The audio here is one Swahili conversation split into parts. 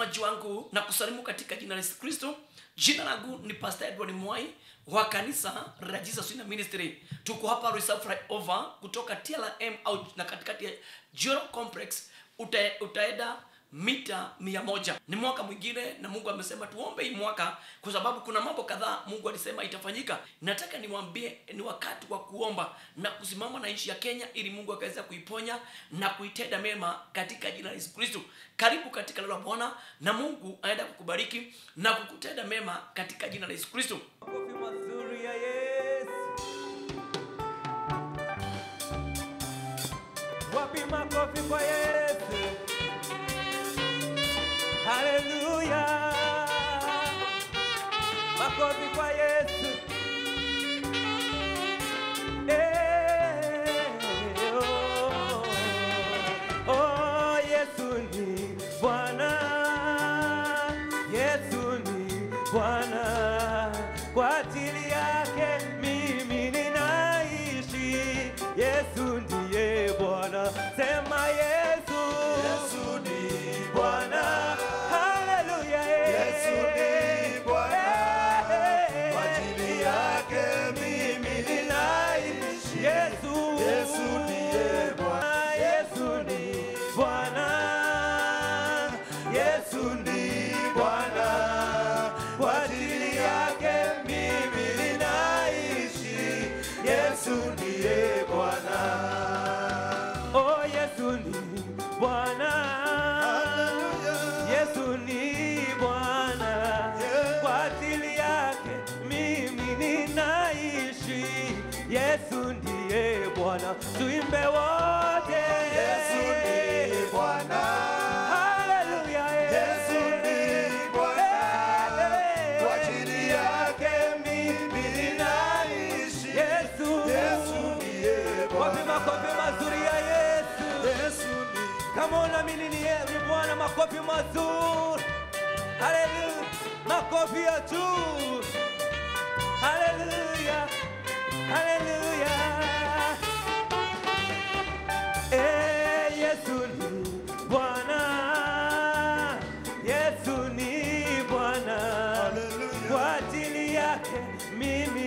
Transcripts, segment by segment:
mtazamaji wangu na kusalimu katika jina la Yesu Kristo. Jina langu ni Pastor Edward Mwai wa kanisa la Jesus Winner Ministry. Tuko hapa Reserve Flyover kutoka TLM au na katikati ya Joro Complex uta, utaenda mita mia moja. Ni mwaka mwingine na Mungu amesema tuombe hii mwaka kwa sababu kuna mambo kadhaa Mungu alisema itafanyika. Nataka niwaambie ni wakati wa kuomba na kusimama na nchi ya Kenya ili Mungu akaweza kuiponya na kuitenda mema katika jina la Yesu Kristo. Karibu katika neno la Bwana na Mungu aenda kukubariki na kukutenda mema katika jina la Yesu Kristo. Makofi mazuri ya Yesu. Wapi makofi kwa Yesu? Haleluya. Makofi kwa Yesu. Eh, oh, oh, Yesu ni Bwana. Yesu ni Bwana. Kwa ajili yake mimi ninaishi. Yesu ndiye Bwana. Sema Yesu. Yesu ni Bwana. Haleluya. eh. Yesu ni Bwana. Eh, Kwa ajili yake mimi ninaishi. Yesu. Yesu ndiye Bwana. Yesu ni Bwana. Yesu ni Bwana. Kwa ajili yake mimi ninaishi. Yesu ndiye Bwana. Oh, Yesu ni Bwana. Hallelujah. Yesu ni Bwana. Yeah. Kwa ajili yake mimi ninaishi. Yesu ndiye Bwana. Tuimbe wote. Yesu ni Bwana. Hallelujah. Yesu ni Bwana. Eh, Kwa ajili yake mimi ninaishi. Yesu. Yesu ndiye Wapi Bwana. makofi mazuri ya Yesu. Yesu ni Kama unaamini ni yeye ni Bwana, makofi mazuri. Haleluya, makofi ya juu. Haleluya, haleluya. Eh, Yesu ni Bwana. Yesu ni Bwana. Haleluya. Kwa ajili yake mimi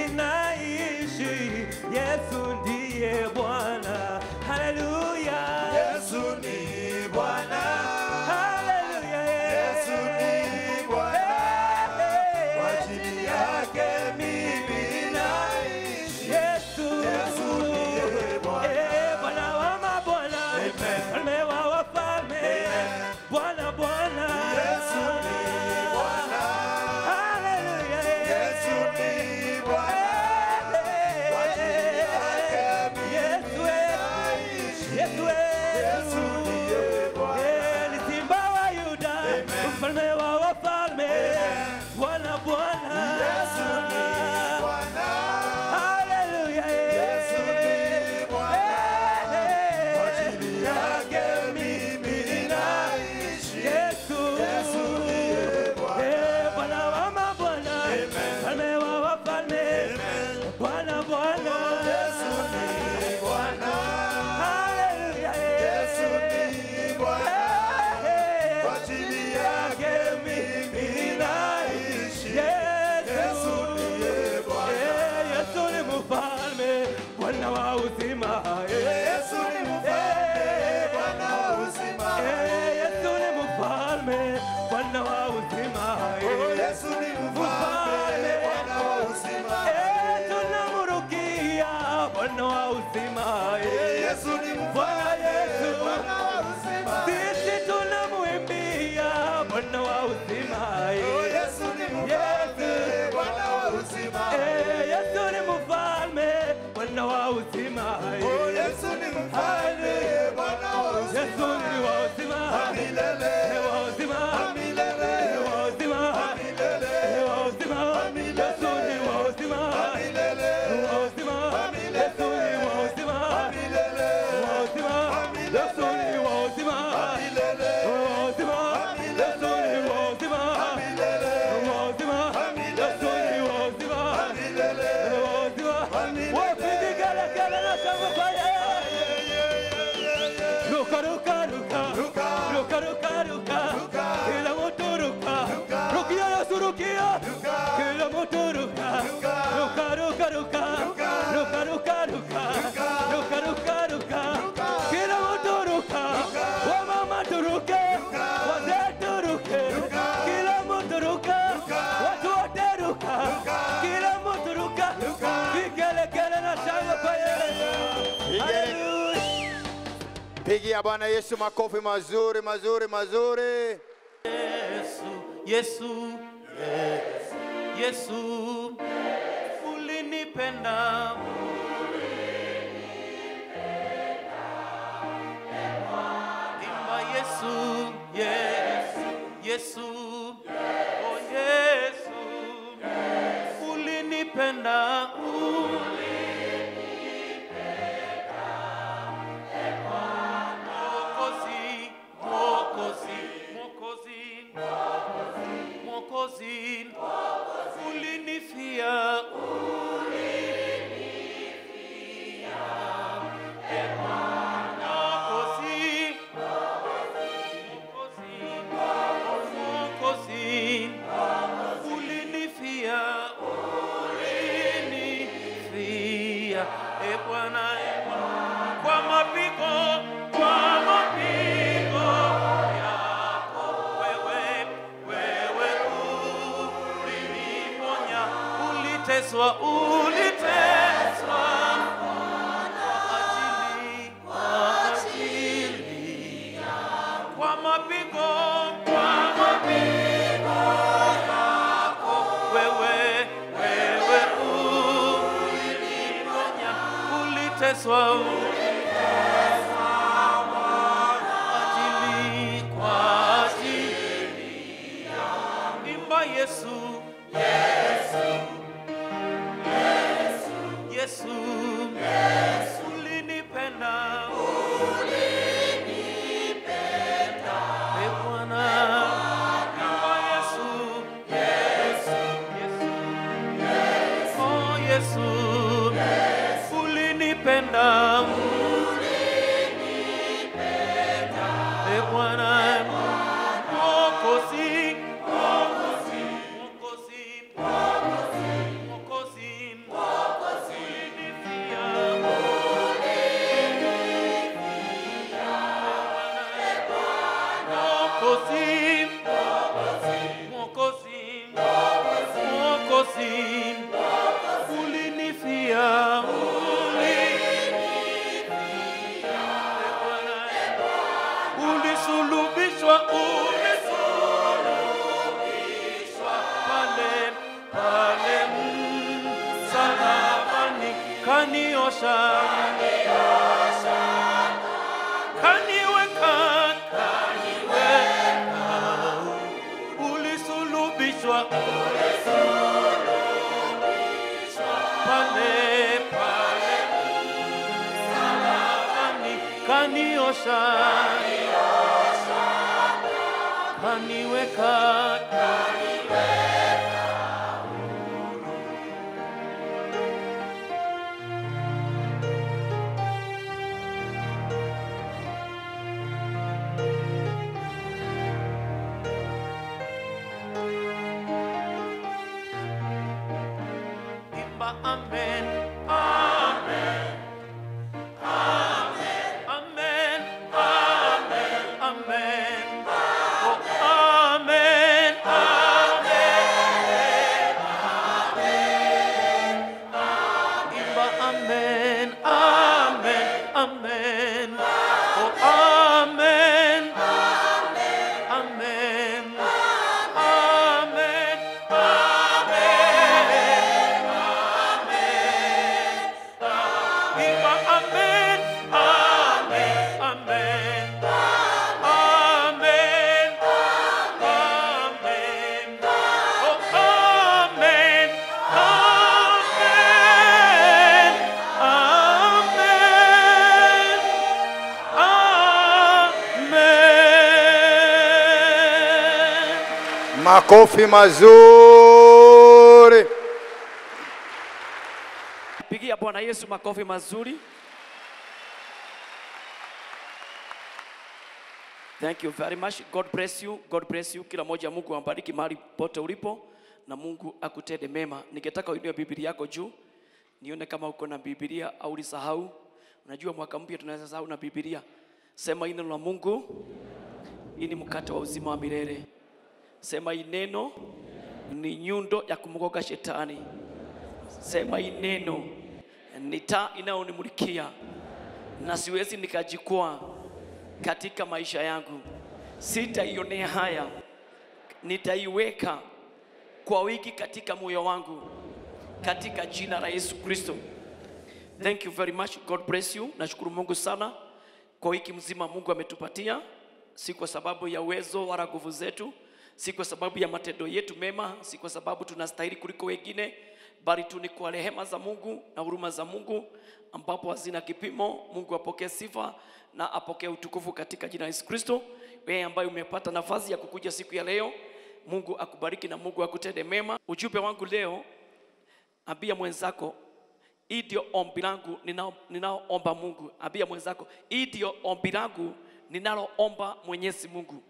ninaishi. Yesu ndiye Bwana. Haleluya. Yesu ni Bwana. Haleluya. Yesu ni Bwana. Kwa ajili yake mimi ninaishi. Yesu. Yesu ndiye Bwana. Eh, Bwana wa mabwana. Amen. Mfalme wa wafalme. Amen. Bwana Bwana. Yesu ni Bwana. Haleluya. Yesu ni Bwana. Kwa ajili yake mimi Yesu, ninaishi. Yesu, Yesu ndiye Bwana. Eh, ni simba wa Yuda, Amen. mfalme wa wafalme, Bwana Bwana. Yesu ni Bwana. Haleluya. Yesu ni Bwana. Eh, Kwa ajili yake mimi ninaishi. Yesu. Yesu ndiye Bwana. Eh, Bwana wa mabwana, Amen. mfalme wa wafalme, Amen. Bwana Bwana. Yesu ni Bwana. Haleluya. Yesu ni Bwana. Eh, Kwa ajili yake mimi ninaishi. Yesu. Yesu ndiye Bwana. Eh, Yesu ni mfalme, Bwana wa uzima. Eh, Yesu ni mfalme, Bwana wa uzima. eh, Yesu ni mfalme, Bwana wa uzima. Oh, Eh, Yesu ni mfalme, Bwana wa uzima. eh, tunamurukia Bwana wa uzima. Eh, Yesu ni Bwana Yesu. mfalme, Bwana wa uzima. Sisi tunamuimbia Bwana wa uzima. Oh, Eh, Yesu ni mfalme, Bwana wa uzima. eh, Yesu ni mfalme, Bwana wa uzima. Eh, Oh, Yesu ni mfalme, Bwana wa uzima. Yesu ni wa uzima. Milele, Ni wa uzima. milele, Ni wa uzima. milele, Ni wa uzima. Yesu ni wa uzima. milele, Ni wa uzima. Yesu ni wa uzima. milele, Ni wa uzima. Yesu ni wa uzima. milele, Ni wa uzima. Yesu ni wa uzima. milele, Ni wa uzima. Yesu ni wa uzima. milele. Ni wa uzima. Wapi vigelegele na shangwe kwa yeye. Pigia Bwana Yesu makofi mazuri mazuri mazuri. Yesu, Yesu, Yesu, Yesu, ulinipenda. Imba Yesu, Yesu, Yesu, oh Yesu, ulinipenda, Mwokozi, Mwokozi, Mwokozi, Mwokozi, ulinifia, Mwokozi, Mwokozi, Mwokozi, ulinifia, ulinifia, e Bwana, e Bwana, kwa mapigo, kwa mapigo yako wewe, wewe uliniponya, uliteswa, uliteswa kwa ajili kwa mapigo kwa mapigo yako wewe wewe uliniponya uliteswa uliteswa kwa ajili kwa ajili imba Yesu Yesu Yesu ulinipenda E Bwana, imba Yesu, Yesu, Yesu, oh Yesu, ulinipenda, E Bwana, Mwokozi, Mwokozi, Mwokozi, Mwokozi, ulinifia, Mwokozi, Mwokozi, Mwokozi, ulinifia, ulisulubishwa, ulisulubishwa pale pale msalabani, kaniosha kaniweka kaniweka ulisulubishwa pale pale msalabani kaniosha kaniweka imba amen amen amen amen amen amen oh amen amen imba amen amen amen oh amen amen amen amen Imba amen, amen, amen. Amen, amen. Oh, amen, amen, amen. Amen. Makofi mazuri. pigia bwana yesu makofi mazuri thank you very much god bless you god bless you kila moja mungu ambariki mahali pote ulipo na mungu akutende mema ningetaka uinue biblia yako juu nione kama uko na biblia au lisahau unajua mwaka mpya tunaweza sahau na biblia sema hii neno la mungu hii ni mkate wa uzima wa milele sema hii neno ni nyundo ya kumgoga shetani sema hii neno ni taa inayonimulikia na siwezi nikajikwaa katika maisha yangu. Sitaionea haya, nitaiweka kwa wiki katika moyo wangu, katika jina la Yesu Kristo. Thank you very much. God bless you. Nashukuru Mungu sana kwa wiki mzima Mungu ametupatia, si kwa sababu ya uwezo wala nguvu zetu, si kwa sababu ya matendo yetu mema, si kwa sababu tunastahili kuliko wengine, bali tu ni kwa rehema za Mungu na huruma za Mungu ambapo hazina kipimo. Mungu apokee sifa na apokee utukufu katika jina la Yesu Kristo. Wewe ambaye umepata nafasi ya kukuja siku ya leo, Mungu akubariki na Mungu akutende mema. Ujumbe wangu leo, ambia mwenzako hii ndio ombi langu ninao- ninaoomba Mungu. Ambia mwenzako, hii ndio ombi langu ninaloomba Mwenyezi Mungu.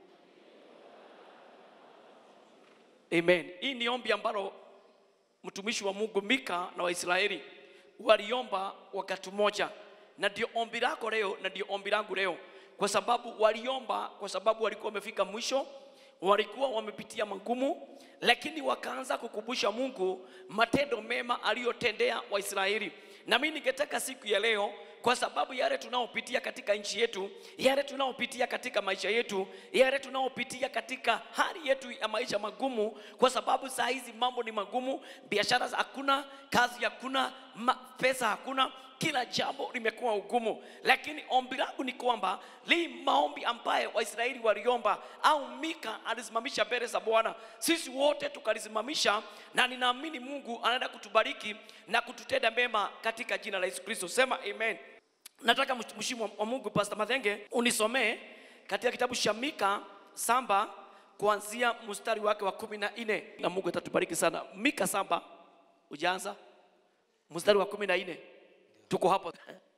Amen. Hii ni ombi ambalo mtumishi wa Mungu Mika na Waisraeli waliomba wakati mmoja, na ndio ombi lako leo na ndio ombi langu leo, kwa sababu waliomba, kwa sababu walikuwa wamefika mwisho, walikuwa wamepitia magumu, lakini wakaanza kukumbusha Mungu matendo mema aliyotendea Waisraeli. Na mimi ningetaka siku ya leo kwa sababu yale tunaopitia katika nchi yetu, yale tunaopitia katika maisha yetu, yale tunaopitia katika hali yetu ya maisha magumu, kwa sababu saa hizi mambo ni magumu, biashara hakuna, kazi hakuna, ma- pesa hakuna, kila jambo limekuwa ugumu. Lakini ombi langu ni kwamba li maombi ambayo Waisraeli waliomba au Mika alisimamisha mbele za Bwana, sisi wote tukalisimamisha, na ninaamini Mungu anaenda kutubariki na kututenda mema katika jina la Yesu Kristo. Sema amen. Nataka mtumishi wa wa Mungu Pastor Mathenge unisomee katika kitabu cha Mika samba kuanzia mstari wake wa kumi na nne na Mungu atatubariki sana. Mika samba ujaanza mstari wa kumi na nne tuko hapo.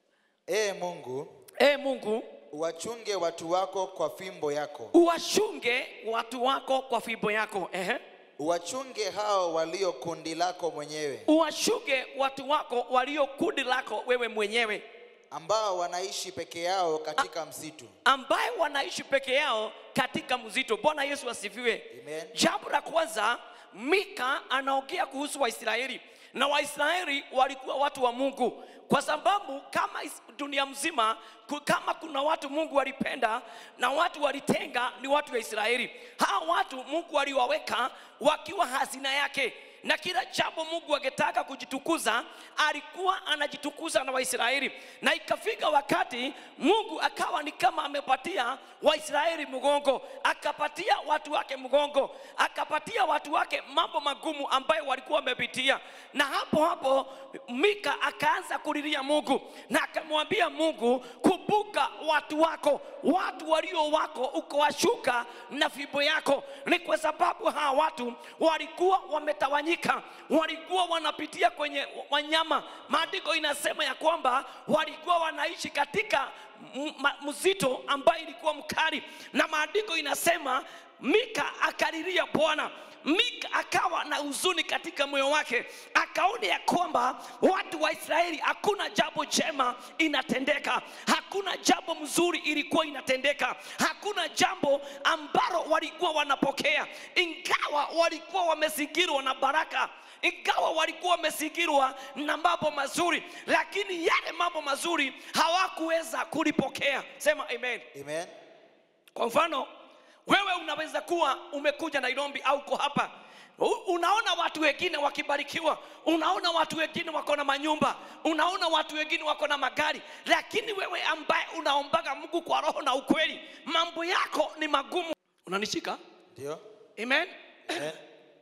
Ee Mungu, E Mungu, uwachunge watu wako kwa fimbo yako, uwachunge watu wako kwa fimbo yako. Ehe. uwachunge hao walio kundi lako mwenyewe, Uwachunge watu wako walio kundi lako wewe mwenyewe, ambao wanaishi peke yao katika msitu. ambaye wanaishi peke yao katika mzito. Bwana Yesu asifiwe. Amen. Jambo la kwanza, Mika anaongea kuhusu Waisraeli na Waisraeli walikuwa watu wa Mungu, kwa sababu kama is- dunia mzima ku- kama kuna watu Mungu walipenda na watu walitenga, ni watu wa Israeli. Hawa watu Mungu aliwaweka wakiwa hazina yake na kila jambo Mungu angetaka kujitukuza alikuwa anajitukuza na Waisraeli, na ikafika wakati Mungu akawa ni kama amepatia Waisraeli mgongo, akapatia watu wake mgongo, akapatia watu wake mambo magumu ambayo walikuwa wamepitia, na hapo hapo Mika akaanza kulilia Mungu na akamwambia Mungu, kumbuka watu wako, watu walio wako ukawashuka na fimbo yako. Ni kwa sababu hawa watu walikuwa wametawanyika, walikuwa wanapitia kwenye wanyama. Maandiko inasema ya kwamba walikuwa wanaishi katika m- ma- mzito ambayo ilikuwa mkali, na maandiko inasema Mika akalilia Bwana. Mika akawa na huzuni katika moyo wake, akaona ya kwamba watu wa Israeli hakuna jambo jema inatendeka, hakuna jambo mzuri ilikuwa inatendeka, hakuna jambo ambalo walikuwa wanapokea, ingawa walikuwa wamezingirwa na baraka ingawa walikuwa wamezingirwa na mambo mazuri, lakini yale mambo mazuri hawakuweza kulipokea. Sema amen. Amen. Kwa mfano, wewe unaweza kuwa umekuja Nairobi au uko hapa U- unaona watu wengine wakibarikiwa, unaona watu wengine wako na manyumba, unaona watu wengine wako na magari, lakini wewe ambaye unaombaga Mungu kwa roho na ukweli, mambo yako ni magumu. Unanishika? Ndio. Amen. Amen.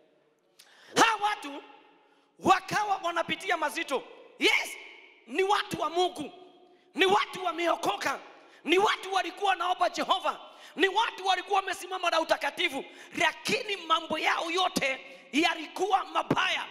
Hawa watu wakawa wanapitia mazito. Yes, ni watu wa Mungu, ni watu wameokoka, ni watu walikuwa naomba Jehova, ni watu walikuwa wamesimama na utakatifu, lakini mambo yao yote yalikuwa mabaya.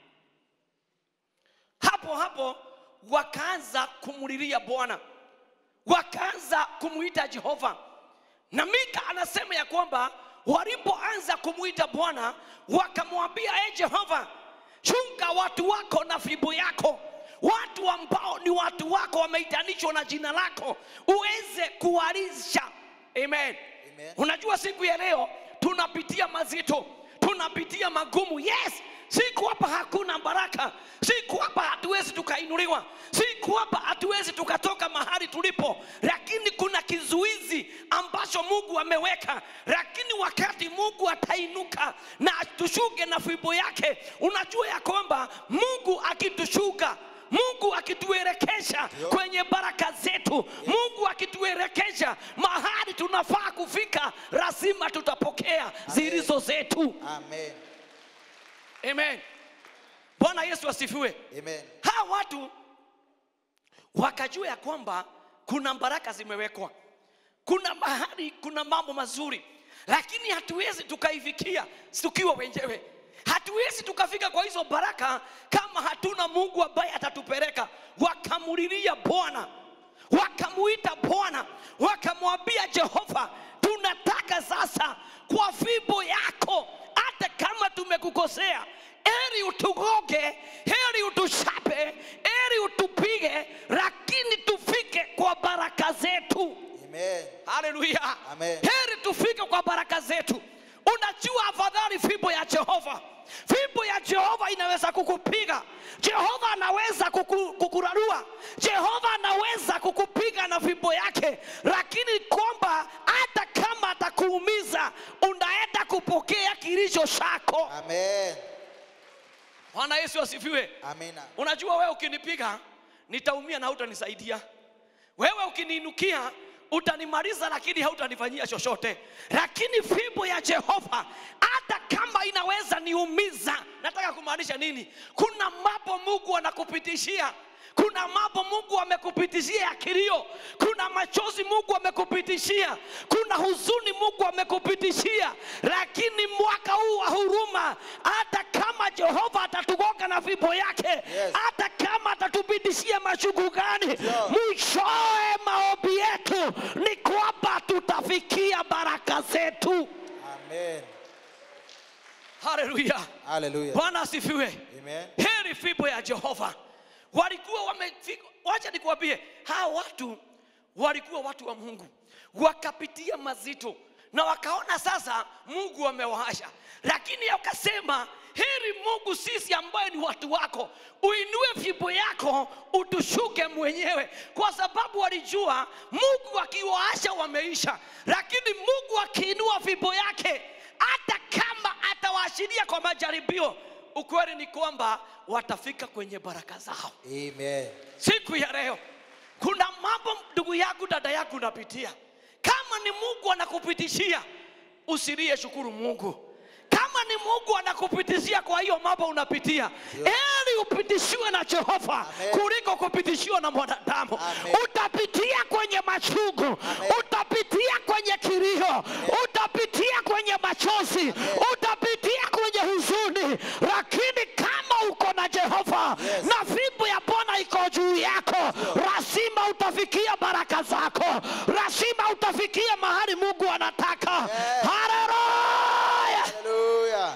Hapo hapo wakaanza kumlilia Bwana, wakaanza kumuita Jehova. Na Mika anasema ya kwamba walipoanza kumuita Bwana wakamwambia, e Jehova, chunga watu wako na fimbo yako, watu ambao ni watu wako wameitanishwa na jina lako, uweze kuwalisha. Amen. Amen. Unajua siku ya leo tunapitia mazito, tunapitia magumu. Yes, siku hapa hakuna baraka, siku hapa hatuwezi tukainuliwa, siku hapa hatuwezi tukatoka mahali tulipo, lakini kuna kizuizi mungu ameweka lakini wakati mungu atainuka na tushuke na fimbo yake unajua ya kwamba mungu akitushuka mungu akituelekesha kwenye baraka zetu mungu akituelekesha mahali tunafaa kufika lazima tutapokea zilizo zetu Amen. amen bwana yesu asifiwe Amen. hawa watu wakajua ya kwamba kuna baraka zimewekwa kuna mahali kuna mambo mazuri lakini hatuwezi tukaifikia tukiwa wenyewe hatuwezi tukafika kwa hizo baraka kama hatuna mungu ambaye atatupeleka wakamulilia bwana wakamuita bwana wakamwambia jehova tunataka sasa kwa fimbo yako hata kama tumekukosea heri utugoge heri utushape heri utupige lakini tufike kwa baraka zetu Amen. haleluya Amen. heri tufike kwa baraka zetu unajua afadhali fimbo ya jehova fimbo ya jehova inaweza kukupiga jehova anaweza kuku, kukurarua jehova anaweza kukupiga na fimbo yake lakini kwamba hata kama atakuumiza unaenda kupokea kilicho chako Amen. bwana yesu asifiwe Amina. unajua wewe ukinipiga nitaumia na hutanisaidia wewe ukiniinukia utanimaliza lakini hautanifanyia chochote lakini fimbo ya jehova hata kama inaweza niumiza nataka kumaanisha nini kuna mambo mungu anakupitishia kuna mambo mungu amekupitishia ya kilio kuna machozi mungu amekupitishia kuna huzuni mungu amekupitishia lakini mwaka huu wa huruma hata kama jehova atatugonga na fimbo yake Yes. hata kama atatupitishia machungu gani Ndio. mwishowe maombi yetu ni kwamba tutafikia baraka zetu Amen. haleluya Hallelujah. bwana asifiwe Amen. heri fimbo ya jehova walikuwa wamefika wacha nikuambie hawa watu walikuwa watu wa mungu wakapitia mazito na wakaona sasa mungu amewahasha lakini akasema heri mungu sisi ambaye ni watu wako uinue fimbo yako utushuke mwenyewe kwa sababu walijua mungu akiwaasha wameisha lakini mungu akiinua fimbo yake hata kama atawaashiria kwa majaribio ukweli ni kwamba watafika kwenye baraka zao Amen. siku ya leo kuna mambo ndugu yangu dada yangu unapitia kama ni mungu anakupitishia usilie shukuru mungu kama ni mungu anakupitishia kwa hiyo mambo unapitia eli upitishiwe na jehova Amen. kuliko kupitishiwa na mwanadamu Amen. utapitia kwenye machungu Amen. utapitia kwenye kilio utapitia kwenye machozi utapitia kwenye huzuni lakini kama uko na jehova Yes. na fimbo ya bwana iko juu yako lazima utafikia baraka zako lazima utafikia mahali mungu anataka Yes. haleluya Hallelujah.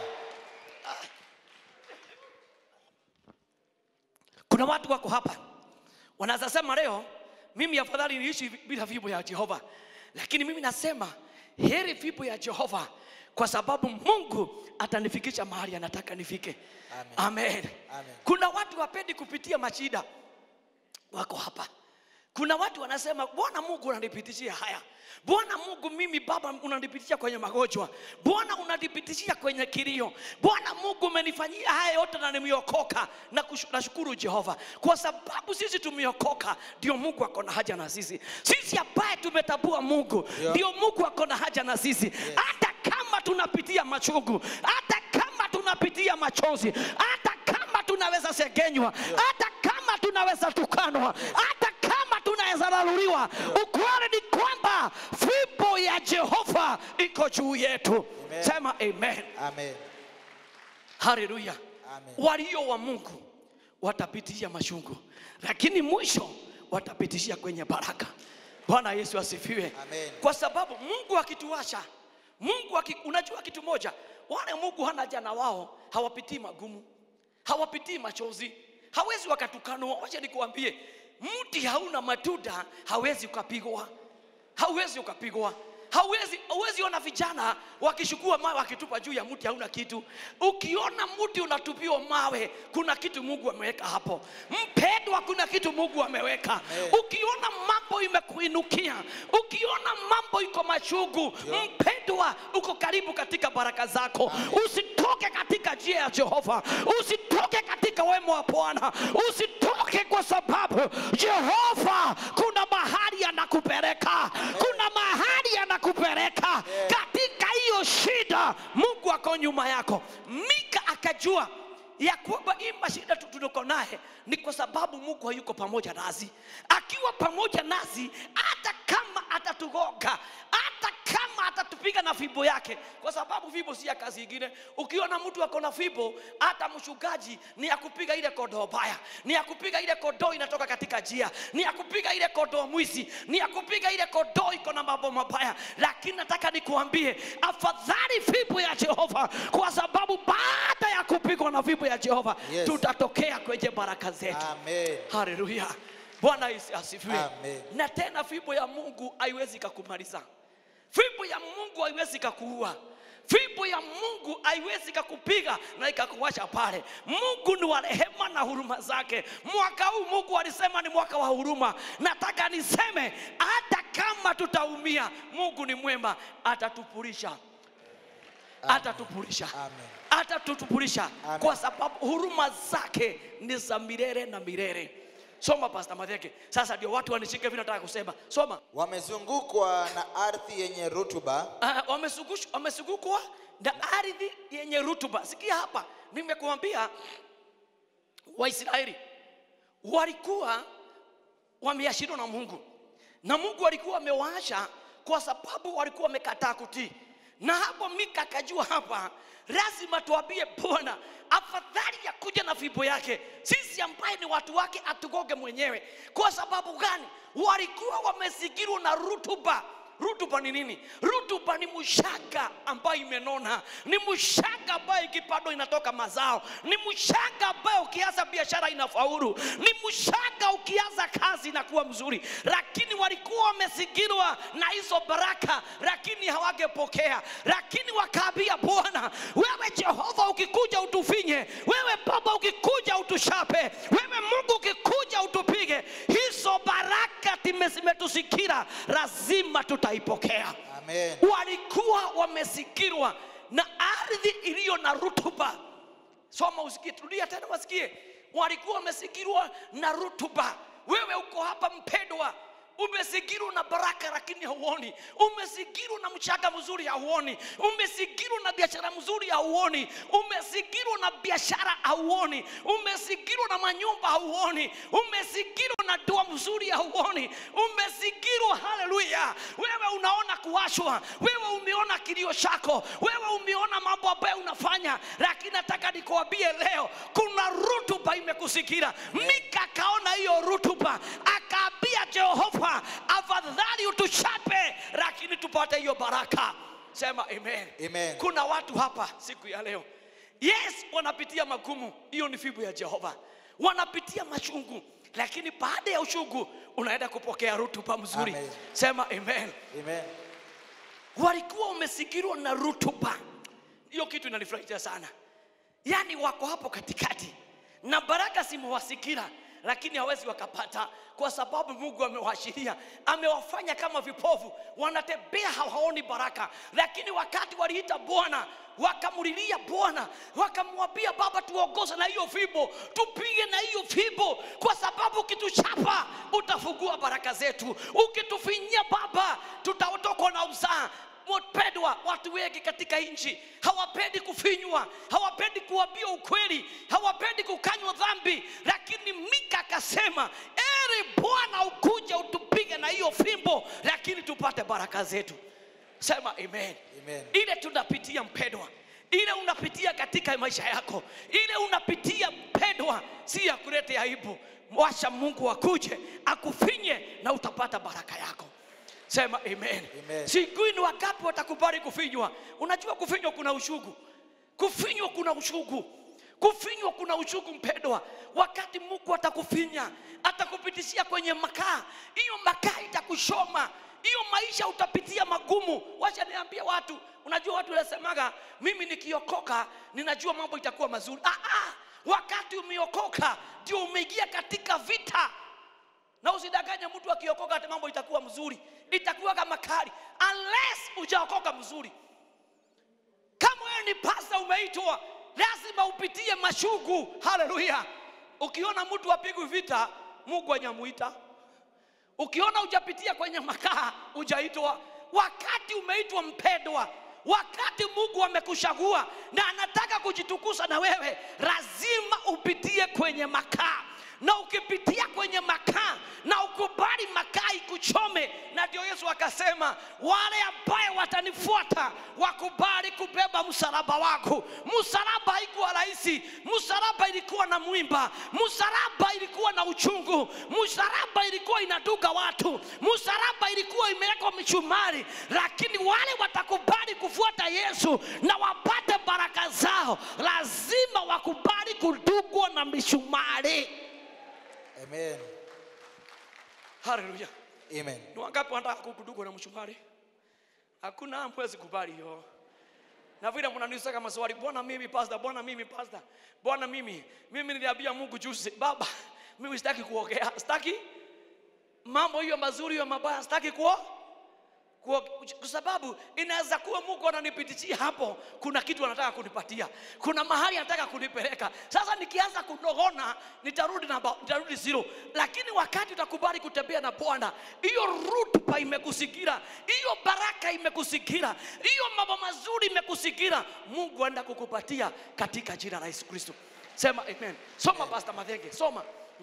kuna watu wako hapa wanaweza sema leo mimi afadhali niishi bila fimbo ya jehova lakini mimi nasema heri fimbo ya jehova kwa sababu mungu atanifikisha mahali anataka nifike Amen. amen. Amen. kuna watu wapendi kupitia mashida wako hapa kuna watu wanasema bwana mungu unanipitishia haya bwana mungu mimi baba unanipitishia kwenye magonjwa bwana unanipitishia kwenye kilio bwana mungu umenifanyia haya yote na nimeokoka na kushu- nashukuru jehova kwa sababu sisi tumeokoka ndio mungu ako na haja na sisi sisi ambaye tumetambua mungu Ndio. ndio mungu ako na haja na sisi hata kama tunapitia machungu hata kama tunapitia machozi hata kama tunaweza segenywa hata kama tunaweza tukanwa hata kama tunaweza laluliwa ukweli ni kwamba fimbo ya jehova iko juu yetu Amen. sema amen Amen. haleluya Amen. walio wa mungu watapitia machungu lakini mwisho watapitishia kwenye baraka bwana yesu asifiwe Amen. kwa sababu mungu akituasha mungu aki, unajua kitu moja wale mungu hana jana wao hawapitii magumu hawapitii machozi hawezi wakatukanwa wacha nikuambie mti hauna matunda hawezi ukapigwa hauwezi ukapigwa hauwezi hauwezi ona vijana wakishukua mawe wakitupa juu ya mti hauna kitu ukiona mti unatupiwa mawe kuna kitu mungu ameweka hapo mpendwa kuna kitu mungu ameweka Amen. ukiona mambo imekuinukia ukiona mambo iko machungu mpendwa uko karibu katika baraka zako usitoke katika njia ya jehova usitoke katika wema wa bwana usitoke kwa sababu jehova kuna mahali anakupeleka kuna mahali anakupeleka katika hiyo shida mungu ako nyuma yako mika akajua ya kwamba hii mashida tu- tuliko naye ni kwa sababu mungu hayuko pamoja nasi akiwa pamoja nasi hata kama atatugoga hata kama atatupiga na fimbo yake kwa sababu fimbo si ya kazi ingine ukiona mtu ako na fimbo hata mshugaji ni ya kupiga ile kodoo baya ni ya kupiga ile kodoo inatoka katika njia ni ya kupiga ile kodoo mwizi ni ya kupiga ile kodoo iko na mambo mabaya lakini nataka nikuambie afadhali fimbo ya jehova kwa sababu baada ya kupigwa na fimbo ya jehova Yes. tutatokea kwenye baraka zetu Amen. haleluya bwana isi- asifiwe Amen. na tena fimbo ya mungu haiwezi kakumaliza fimbo ya mungu haiwezi kakuua fimbo ya mungu haiwezi kakupiga na ikakuwacha pale mungu ni wa rehema na huruma zake mwaka huu mungu alisema ni mwaka wa huruma nataka niseme hata kama tutaumia mungu ni mwema atatupurisha atatupurisha Amen. atatutupurisha Amen. kwa sababu huruma zake ni za milele na milele soma pasta madheke sasa ndio watu wanishike vile nataka kusema soma Wamezungukwa na ardhi yenye rutuba, uh, wamezungushwa- wamezungukwa na ardhi yenye rutuba sikia hapa nimekuambia waisraeli walikuwa wameashiriwa na mungu na mungu alikuwa amewaasha kwa sababu walikuwa wamekataa kutii na hapo mika akajua hapa lazima tuambie bwana afadhali ya kuja na fimbo yake sisi ambaye ni watu wake atugoge mwenyewe kwa sababu gani walikuwa wamezingirwa na rutuba rutuba ni nini rutuba ni mshanga ambayo imenona ni mshanga ambayo ikipandwa inatoka mazao ni mshanga ambayo ukianza biashara inafaulu ni mshanga ukianza kazi inakuwa mzuri lakini walikuwa wamezingirwa na hizo baraka lakini hawangepokea lakini wakaambia bwana wewe jehova ukikuja utufinye wewe baba ukikuja utushape wewe mungu ukikuja utupige hizo baraka time- zimetusikira lazima tutaipokea Amen. walikuwa wamezingirwa na ardhi iliyo na rutuba soma usikie turudia tena wasikie walikuwa wamezingirwa na rutuba wewe uko hapa mpendwa umezingirwa na baraka lakini hauoni umezingirwa na mchanga mzuri hauoni umezingirwa na biashara mzuri hauoni umezingirwa na biashara hauoni umezingirwa na manyumba hauoni umezingirwa na ndoa mzuri hauoni umezingirwa haleluya wewe unaona kuwashwa wewe umeona kilio chako wewe umeona mambo ambayo unafanya lakini nataka nikuambie leo kuna rutuba imekusikia mika akaona hiyo rutuba akaambia jehova afadhali utuchape lakini tupate hiyo baraka sema amen. Amen. kuna watu hapa siku ya leo yes wanapitia magumu hiyo ni fibu ya jehova wanapitia machungu lakini baada ya uchungu unaenda kupokea rutuba mzuri Amen. sema amen Amen. walikuwa wamezingirwa na rutuba hiyo kitu inanifurahisha sana yaani wako hapo katikati na baraka zimewasikira lakini hawezi wakapata kwa sababu mungu amewashiria amewafanya kama vipofu wanatembea hawaoni baraka lakini wakati waliita bwana wakamlilia bwana wakamwambia baba tuongoze na hiyo fimbo tupige na hiyo fimbo kwa sababu ukituchapa utafungua baraka zetu ukitufinyia baba tutaotokwa na uzaa wapendwa watu wengi katika nchi hawapendi kufinywa hawapendi kuambia ukweli hawapendi kukanywa dhambi lakini mika akasema eri bwana ukuja utupige na hiyo fimbo lakini tupate baraka zetu sema amen, Amen. ile tunapitia mpendwa ile unapitia katika maisha yako ile unapitia mpendwa si ya kuleta aibu wacha mungu akuje akufinye na utapata baraka yako sema amen, Amen. sijui ni wangapi watakubali kufinywa unajua kufinywa kuna ushugu kufinywa kuna ushugu kufinywa kuna ushugu mpendwa wakati mungu atakufinya atakupitishia kwenye makaa hiyo makaa itakushoma hiyo maisha utapitia magumu wacha niambie watu unajua watu wanasemaga mimi nikiokoka ninajua mambo itakuwa mazuri ah, ah, wakati umeokoka ndio umeingia katika vita na usidanganye mtu akiokoka ati mambo itakuwa mzuri itakuwa kama kali unless ujaokoka mzuri kama wewe ni pasta umeitwa lazima upitie mashugu haleluya ukiona mtu apigwi vita mungu anyamuita ukiona ujapitia kwenye makaa ujaitwa wakati umeitwa mpendwa wakati mungu amekuchagua na anataka kujitukuza na wewe lazima upitie kwenye makaa na ukipitia kwenye makaa na ukubali makaa ikuchome na ndio yesu akasema wale ambaye watanifuata wakubali kubeba msalaba wako msalaba haikuwa rahisi msalaba ilikuwa na mwimba msalaba ilikuwa na uchungu msalaba ilikuwa inaduga watu msalaba ilikuwa imewekwa michumari lakini wale watakubali kufuata yesu na wapate baraka zao lazima wakubali kudugwa na mishumari Amen. haleluya Amen. ni wangapi wanataka kukudugwa na mshumari hakuna mwezi kubali hiyo na vile mnaniuliza maswali bwana mimi pastor bwana mimi pastor bwana mimi mimi niliambia mungu juzi baba mimi sitaki kuongea sitaki mambo hiyo mazuri hiyo mabaya sitaki kuo kwa kwa sababu inaweza kuwa mungu ananipitishia hapo kuna kitu anataka kunipatia kuna mahali anataka kunipeleka sasa nikianza kunogona nitarudi na nitarudi zero lakini wakati utakubali kutembea na bwana hiyo rutuba imekusigira hiyo baraka imekusigira hiyo mambo mazuri imekusigira mungu anaenda kukupatia katika jina la yesu kristo sema amen soma pastor madhenge soma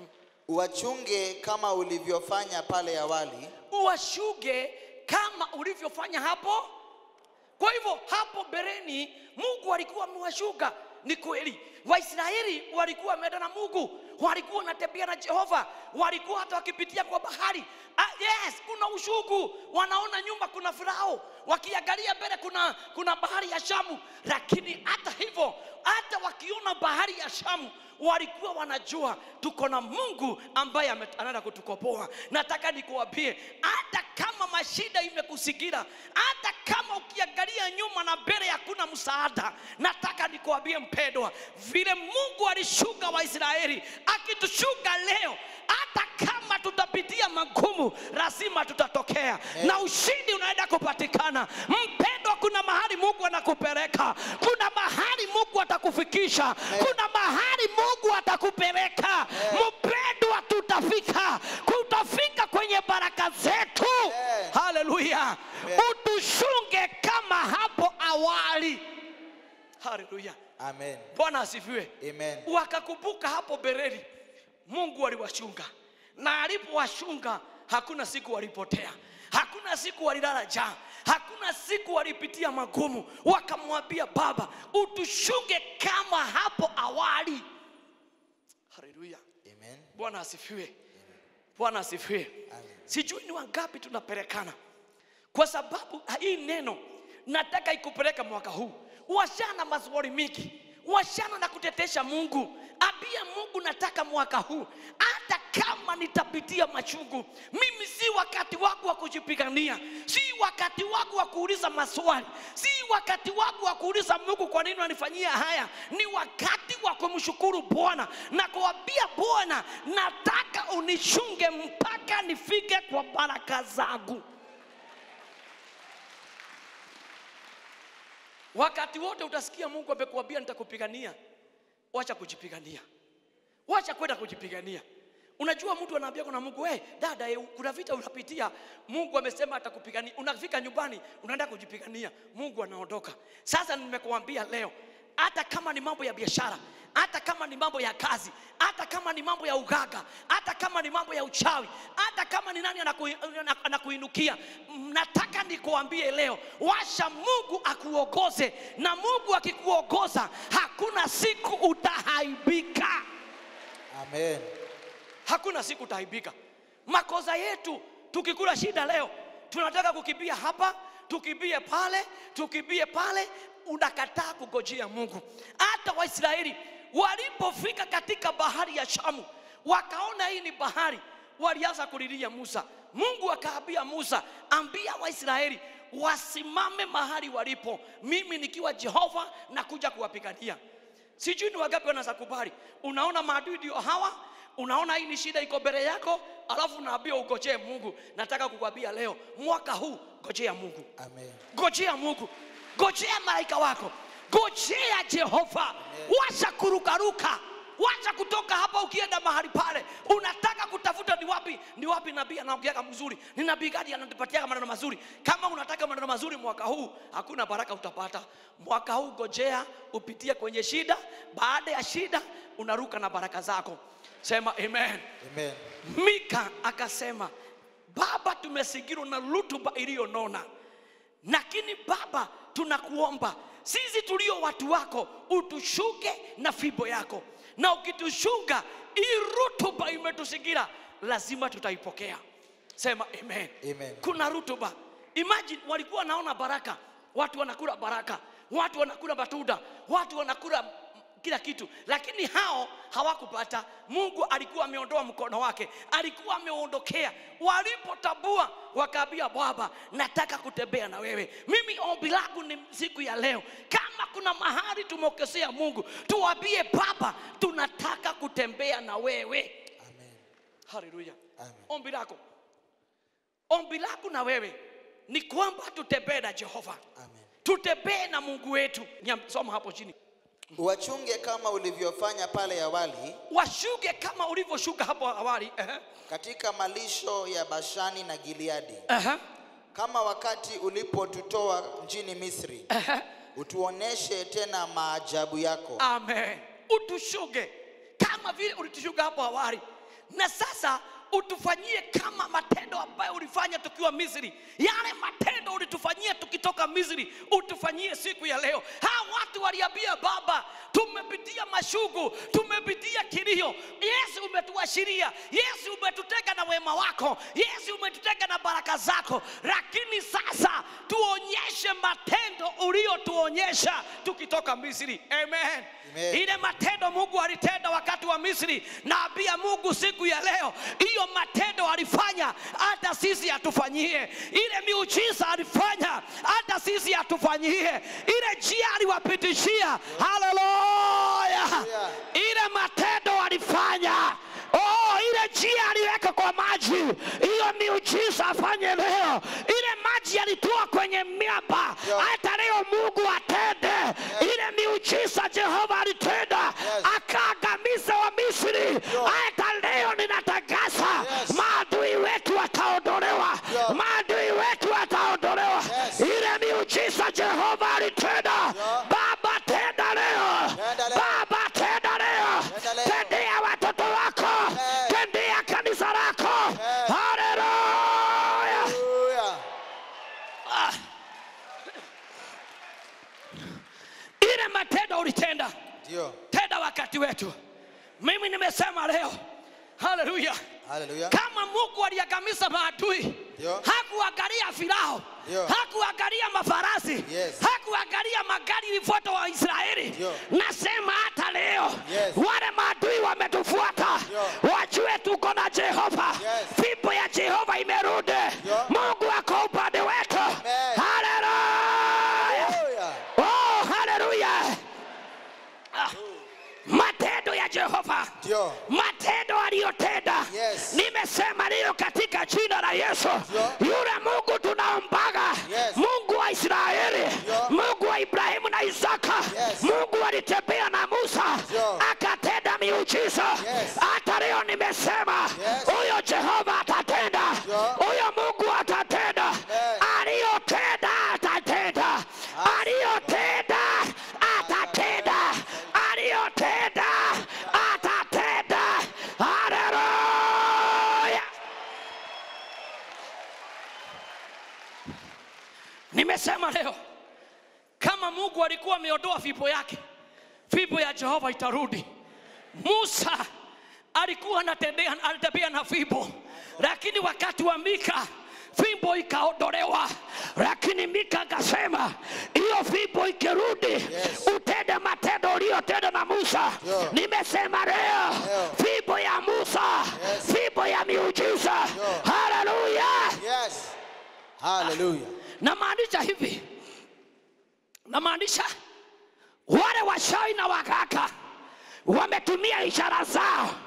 Uwachunge kama ulivyofanya pale awali, uwashuge kama ulivyofanya hapo kwa hivyo hapo bereni mungu alikuwa amewashuga ni kweli waisraeli walikuwa wameenda na mungu walikuwa wanatembea na jehova walikuwa hata wakipitia kwa bahari ah, yes kuna ushugu wanaona nyuma kuna farao wakiangalia mbele kuna, kuna bahari ya shamu lakini hata hivyo hata wakiona bahari ya shamu walikuwa wanajua tuko na mungu ambaye ame- anaenda kutukopoa nataka nikuwambie hata kama mashida imekusigira hata kama ukiangalia nyuma na mbele hakuna msaada nataka nikuwambie mpendwa vile mungu alishuka waisraeli akitushuka leo hata kama tutapitia magumu lazima tutatokea na ushindi unaenda kupatikana mpendwa kuna mahali mungu anakupeleka kuna mahali mungu atakufikisha kuna mahali mungu atakupeleka mpendwa tutafika tutafika kwenye baraka zetu Amen. haleluya Amen. utushunge kama hapo awali haleluya Amen. bwana asifiwe Amen. wakakumbuka hapo bereli mungu aliwashunga na alipowashunga hakuna siku walipotea hakuna siku walilala njaa hakuna siku walipitia magumu wakamwambia baba utushunge kama hapo awali haleluya Amen. bwana asifiwe bwana asifiwe Amen. sijui ni wangapi tunapelekana kwa sababu hii neno nataka ikupeleka mwaka huu washana maswali mingi washana na kutetesha mungu ambia mungu nataka mwaka huu hata kama nitapitia machungu mimi si wakati wangu wa kujipigania si wakati wangu wa kuuliza maswali si wakati wangu wa kuuliza mungu kwa nini unanifanyia haya ni wakati wa kumshukuru bwana na kuambia bwana nataka unishunge mpaka nifike kwa baraka zangu wakati wote utasikia mungu amekuambia nitakupigania wacha kujipigania wacha kwenda kujipigania unajua mtu anaambia kuna mungu hey, dada eh, kuna vita unapitia mungu amesema atakupigania unafika nyumbani unaenda kujipigania mungu anaondoka sasa nimekuambia leo hata kama ni mambo ya biashara hata kama ni mambo ya kazi hata kama ni mambo ya ugaga hata kama ni mambo ya uchawi hata kama ni nani anaku- ana- anakuinukia nataka nikuambie leo washa mungu akuongoze na mungu akikuongoza hakuna siku utahaibika Amen. hakuna siku utaibika makosa yetu tukikula shida leo tunataka kukimbia hapa tukimbie pale tukimbie pale unakataa kugojea mungu hata waisraeli walipofika katika bahari ya shamu wakaona hii ni bahari walianza kulilia musa mungu akaambia musa ambia waisraeli wasimame mahali walipo mimi nikiwa jehova na kuja kuwapigania sijui ni wangapi wanaweza kubali unaona maadui ndio hawa unaona hii ni shida iko mbele yako alafu naambia ugojee mungu nataka kukwambia leo mwaka huu gojea mungu Amen. gojea mungu gojea malaika wako gojea jehova wacha kurukaruka wacha kutoka hapa ukienda mahali pale unataka kutafuta ni wapi ni wapi nabii anaongeaga mzuri ni nabii gani anatupatiaga maneno mazuri kama unataka maneno mazuri mwaka huu hakuna baraka utapata mwaka huu gojea upitie kwenye shida baada ya shida unaruka na baraka zako sema amen Amen. mika akasema baba tumezingirwa na rutuba iliyonona lakini baba tunakuomba sisi tulio watu wako utushuke na fimbo yako na ukitushuka hii rutuba imetuzingira lazima tutaipokea sema amen, Amen. kuna rutuba imagine walikuwa wanaona baraka watu wanakula baraka watu wanakula matunda watu wanakula kila kitu lakini hao hawakupata mungu alikuwa ameondoa mkono wake alikuwa ameondokea walipotambua wakaambia baba nataka kutembea na wewe mimi ombi langu ni siku ya leo kama kuna mahali tumeokosea mungu tuwambie baba tunataka kutembea na wewe Amen. haleluya Amen. ombi lako ombi lako na wewe ni kwamba tutembee na jehova Amen. tutembee na mungu wetu Nyam- soma hapo chini Wachunge kama ulivyofanya pale awali washuke kama ulivyoshuka hapo awali Ehe, katika malisho ya Bashani na Gileadi, ehe, kama wakati ulipotutoa nchini Misri. ehe. Utuoneshe tena maajabu yako. amen utushuke kama vile ulitushuka hapo awali na sasa utufanyie kama matendo ambayo ulifanya tukiwa misri yale matendo ulitufanyia tukitoka misri utufanyie siku ya leo hawa watu waliambia baba tumepitia mashugu tumepitia kilio yesu umetuashiria yesu umetutega na wema wako yesu umetutega na baraka zako lakini sasa tuonyeshe matendo uliotuonyesha tukitoka misri amen, Amen. ile matendo mungu alitenda wakati wa misri naambia mungu siku ya leo hiyo matendo alifanya hata sisi atufanyie ile miujiza alifanya hata sisi atufanyie ile njia aliwapitishia haleluya Haleluya. ile matendo alifanya Oh, ile njia aliweka kwa maji, hiyo miujiza afanye leo. Ile maji alitoa kwenye miamba, Yeah. hata leo Mungu atende ile miujiza Jehova alitenda, Yes. akaangamiza wa Misri. Hata leo ninatangaza Yes. maadui wetu wataondolewa, Yeah. maadui wetu wataondolewa. Yes. Ile miujiza Jehova alitenda, Yeah. Baba tenda leo, Tenda leo. Baba tenda leo, Tenda leo. tendea watoto wako, Yes. tendea kanisa lako. Yes. Haleluya! Hallelujah. Ah. ile matendo ulitenda Ndio. tenda wakati wetu mimi nimesema leo haleluya Hallelujah. kama mungu aliangamiza maadui Ndio. hakuangalia filao Ndio. hakuangalia mafarasi Yes. hakuangalia magari ilifuata wa israeli Ndio. nasema hata leo Yes. wale maadui wametufuata Ndio. wajue tuko na jehova Yes. fimbo ya jehova imerudi Ndio. mungu ako upande wetu Amen. haleluya Hallelujah. oh haleluya Ah. matendo ya jehova Ndio. matendo aliyotenda Yes. nimesema leo katika jina la yesu Ndio. yule mungu tunaombaga Yes. mungu wa israeli Ndio. mungu wa ibrahimu na isaka Yes. mungu alitembea na musa Ndio. akatenda miujiza Yes. hata leo nimesema Yes. huyo jehova atatenda Ndio. huyo mungu atatenda Amen. aliyotenda atatenda aliyotenda atatenda aliyotenda atatenda haleluya nimesema leo kama mungu alikuwa ameondoa fimbo yake fimbo ya jehova itarudi musa alikuwa anatembea alitembea na fimbo lakini wakati wa mika fimbo ikaondolewa lakini mika akasema hiyo fimbo ikirudi Yes. utende matendo uliyotenda na musa Yeah. nimesema leo Yeah. fimbo ya musa Yes. fimbo ya miujiza Yeah. haleluya Yes. Hallelujah. namaanisha hivi namaanisha wale washawi na waganga wametumia ishara zao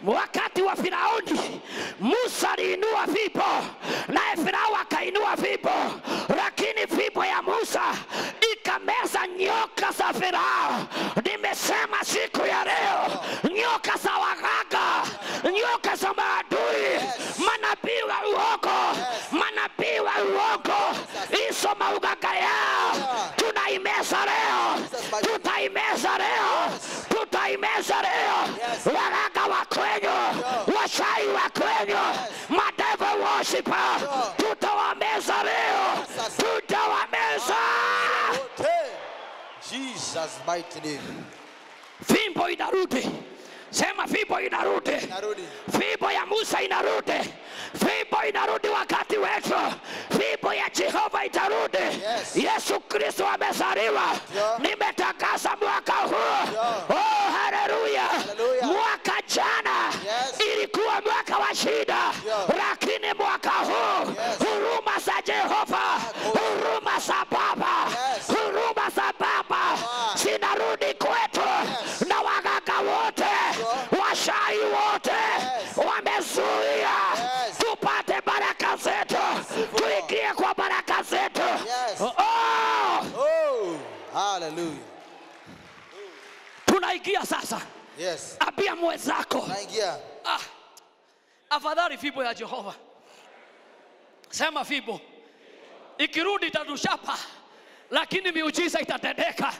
wakati wa Firauni Musa aliinua fimbo, naye Farao akainua fimbo, lakini fimbo ya Musa ikameza nyoka za Farao. Nimesema siku ya leo, nyoka za waganga, nyoka za maadui, manabii wa uongo, manabii wa uongo, hizo mauganga yao tunaimeza leo, tutaimeza leo, tutaimeza leo, waganga wa kwenyu, washai wa kwenyu, madevil worshiper, tutawameza leo, tutawameza. Hey, Jesus mighty name. Fimbo inarudi, sema fimbo inarudi. Narudi. fimbo ya Musa inarudi, fimbo inarudi wakati wetu, fimbo ya Jehova itarudi. Yes. Yesu Kristo amezaliwa. Yeah. Nimetangaza mwaka huu. Yeah. Oh, haleluya! Hallelujah. Mwaka jana Yes. ilikuwa mwaka wa shida, Yeah. lakini mwaka huu Yes. huruma za Jehova, huruma za Baba, Yes. huruma za Baba Wow. zinarudi kwetu Yes. na waganga wote washai wote wamezuia Yes. tupate baraka zetu, tuingie kwa baraka zetu. Yes. Oh, Oh, hallelujah. tunaingia sasa. Yes. Ambia mwenzako, Naingia. ah, afadhali fimbo ya Jehova. Sema fimbo ikirudi itatushapa, lakini miujiza itatendeka.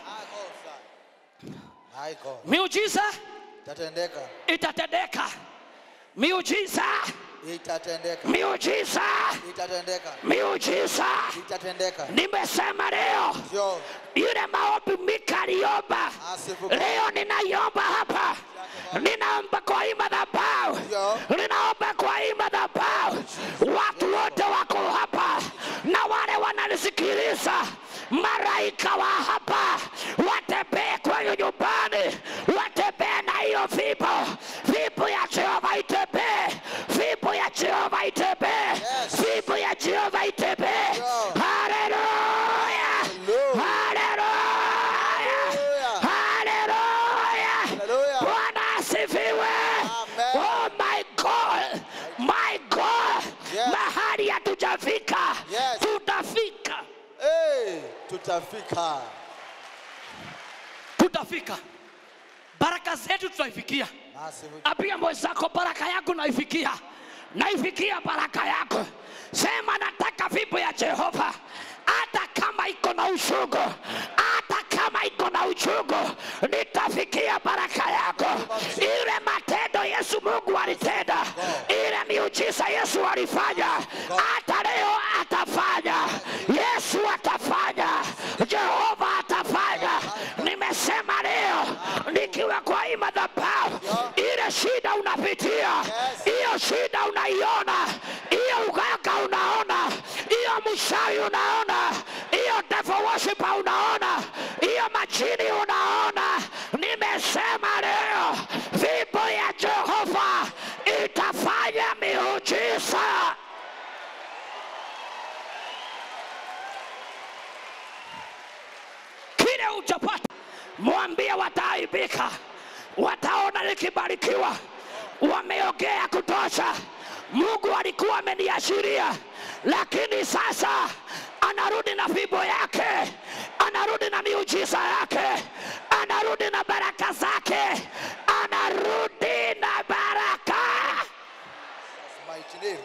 My God. Miujiza Itatendeka. itatendeka, miujiza, Itatendeka. miujiza, Itatendeka. miujiza. Itatendeka. Nimesema leo Sio. yule maombi Mika aliomba, Asifu. leo ninaiomba hapa, ninaomba kwa hii madhabahu, Ndio. ninaomba kwa hii madhabahu, watu wote wako hapa na wale wananisikiliza, malaika wa hapa watembee kwenye nyumbani, watembee na hiyo fimbo, fimbo ya Jehova itembee, fimbo ya Jehova itembee, Yes. fimbo ya Jehova itembee. Ndio. Haleluya! Hallelujah. Haleluya! Haleluya! Hallelujah. Bwana asifiwe. Amen. Oh my God. My God. Yes. Mahali hatujafika. Yes. Tutafika. Hey, tutafika. Tutafika. Baraka zetu tutaifikia. Asifu. Ambia mwenzako baraka yangu naifikia. Naifikia baraka yako. Sema nataka fimbo ya Jehova. Hata kama iko na uchungu, hata kama iko na uchungu, nitafikia baraka yako. Ile matendo Yesu Mungu alitenda, ile miujiza Yesu alifanya, hata leo atafanya. Yesu atafanya, Jehova atafanya. Nimesema leo nikiwa kwa hii madhabahu, ile shida unapitia, hiyo shida unaiona, hiyo uganga unaona, hiyo mshawi unaona, hiyo devil worshiper unaona, hiyo majini unaona. Nimesema leo fimbo ya Jehova itafanya miujiza. kile uchapata, mwambie wataaibika, wataona nikibarikiwa. Wameongea kutosha. Mungu alikuwa ameniashiria, lakini sasa anarudi na fimbo yake, anarudi na miujiza yake, anarudi na baraka zake, anarudi na baraka. Mighty name.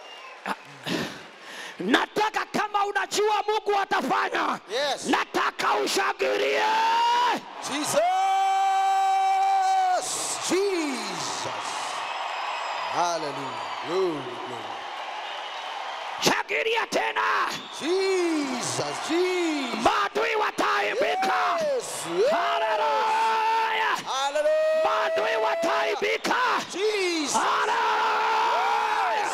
Nataka kama unajua Mungu atafanya, Yes. nataka ushangilie. Jesus. Jesus. Hallelujah. Glory, glory. Shangilia tena, Jesus. Jesus. maadui wataaibika. Yes. yes. Haleluya, Hallelujah. maadui wataaibika. Jesus. Haleluya,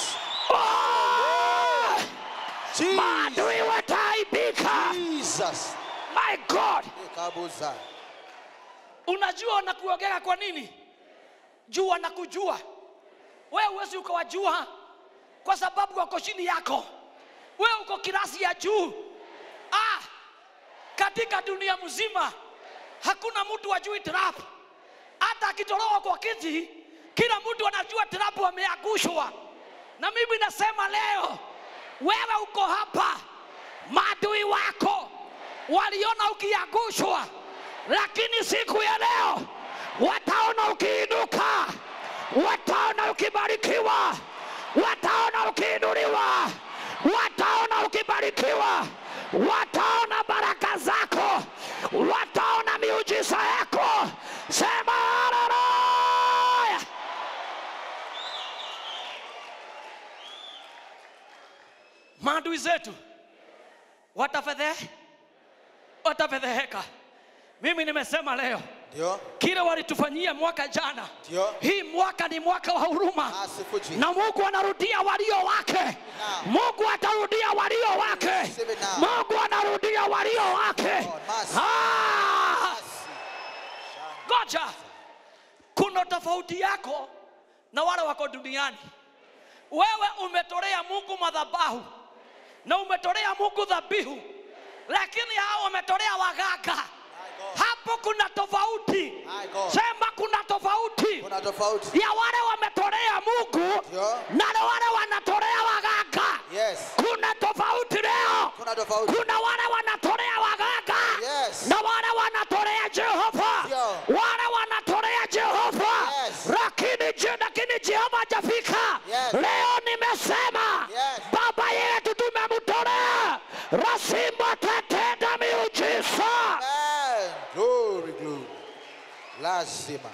Oh, Jesus. maadui wataaibika. Jesus. My God, Kabuza. unajua wanakuogea kwa nini? Juu wanakujua wewe, huwezi ukawajua kwa sababu wako chini yako, wewe uko kirasi ya juu. Ah, katika dunia mzima hakuna mtu wajui trap. Hata akitoroka kwa kiti kila mtu anajua tirabu ameangushwa na mimi nasema leo wewe uko hapa maadui wako waliona ukiangushwa lakini siku ya leo wataona ukiinuka wataona ukibarikiwa wataona ukiinuliwa wataona ukibarikiwa wataona baraka zako wataona miujiza yako sema haleluya maadui zetu watafedhe watafedheheka mimi nimesema leo Ndio. kile walitufanyia mwaka jana Ndio. hii mwaka ni mwaka wa huruma Asifu Jesus. na mungu anarudia walio wake mungu atarudia walio wake Receive it now. mungu anarudia walio wake Lord, mercy. Ah! Mercy. ngoja kuna tofauti yako na wale wako duniani wewe umetolea mungu madhabahu na umetolea mungu dhabihu lakini hao wametolea waganga hapo kuna tofauti My God. sema kuna tofauti Kuna tofauti. ya wale wametolea mungu Ndio. na wale wanatolea waganga Yes. kuna tofauti leo Kuna tofauti. kuna wale wanatolea waganga Yes. na wale wanatolea jehova Ndio. wale wanatolea jehova Yes. lakini je lakini jehova hajafika Yes. leo nimesema Yes. baba yetu tumemtolea lazima tatenda miujiza Amen. Glory, glory. Lazima.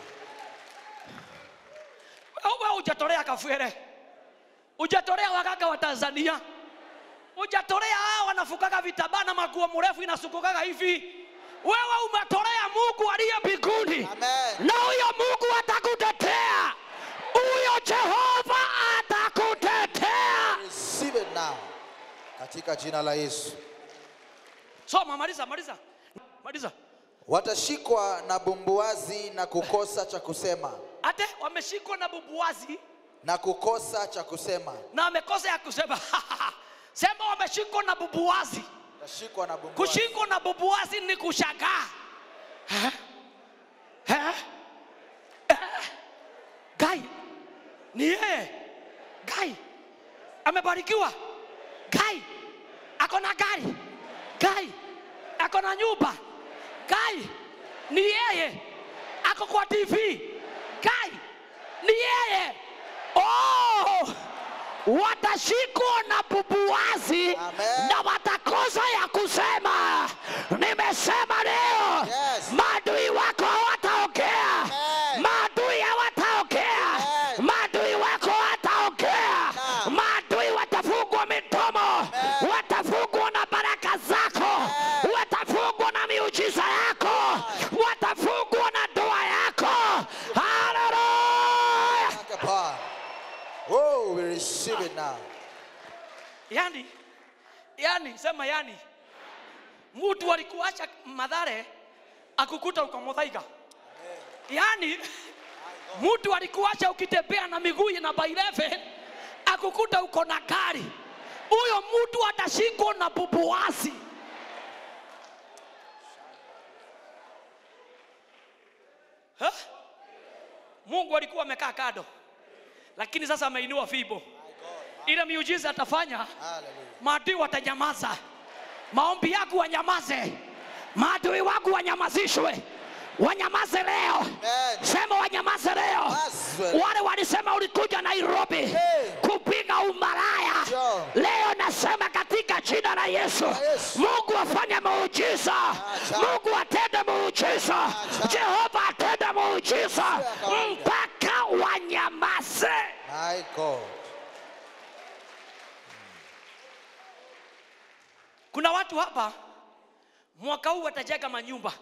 wewe hujatolea kafwere hujatolea waganga wa tanzania hujatolea hao wanafukaga vitabaa na maguo mrefu inasukukaga hivi wewe umetolea mungu aliye mbinguni Amen. na huyo mungu atakutetea huyo jehova atakutetea Receive it now. Katika jina la Yesu. soma maliza maliza maliza Watashikwa na bumbuazi na kukosa cha kusema. ate wameshikwa na bubuazi Na kukosa cha kusema. na wamekosa ya kusema sema wameshikwa na bubuazi Watashikwa na bumbuazi. kushikwa na bubuazi ni kushangaa Eh? Eh? Eh? gai ni yeye gai amebarikiwa gai ako na gari gai ako na nyumba gai ni yeye ako kwa tv gai ni yeye oh! watashikwa na bubuazi Amen. na watakosa ya kusema nimesema leo Yes. maadui wako hawataongea Amen. maadui hawataongea Amen. maadui wako hawataongea Naam. maadui watafungwa midomo Amen. watafungwa na baraka zako Amen. watafungwa na miujiza yako watafungwa na ndoa yako haleluya Asante Bwana. Oh, we receive it now. yani yani sema yani mtu alikuacha madhare akukuta uko mudhaiga yani mtu alikuacha ukitembea na miguu na baireve akukuta uko na gari huyo mtu atashikwa na bubuasi Ha? mungu alikuwa amekaa kado lakini sasa ameinua fibo ile miujiza atafanya Hallelujah. maadui watanyamaza maombi yako wanyamaze maadui wako wanyamazishwe wanyamaze leo Amen. sema wanyamaze leo Basi. wale walisema ulikuja nairobi Hey. kupiga umalaya Sure. leo nasema katika jina la yesu Yesu. mungu afanye muujiza Acha. mungu atende muujiza Acha. jehova atende muujiza Sio ya kawaida. mpaka wanyamaze My God. kuna watu hapa mwaka huu watajenga manyumba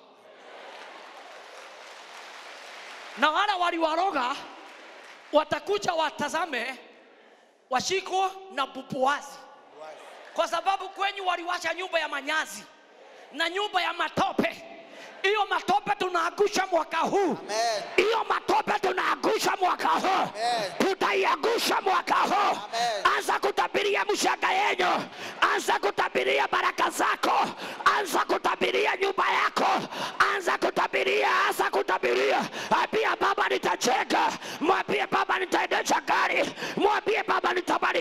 na wale waliwaroga watakuja watazame washikwa na bubuazi kwa sababu kwenyu waliwacha nyumba ya manyazi na nyumba ya matope hiyo matope tunaangusha mwaka huu Amen. hiyo matope tunaangusha mwaka huu Amen. tutaiangusha mwaka huu Amen. anza kutabiria mshanga yenyu anza kutabiria baraka zako anza kutabiria nyumba yako anza kutabiria anza kutabiria ambia baba nitajenga mwambie baba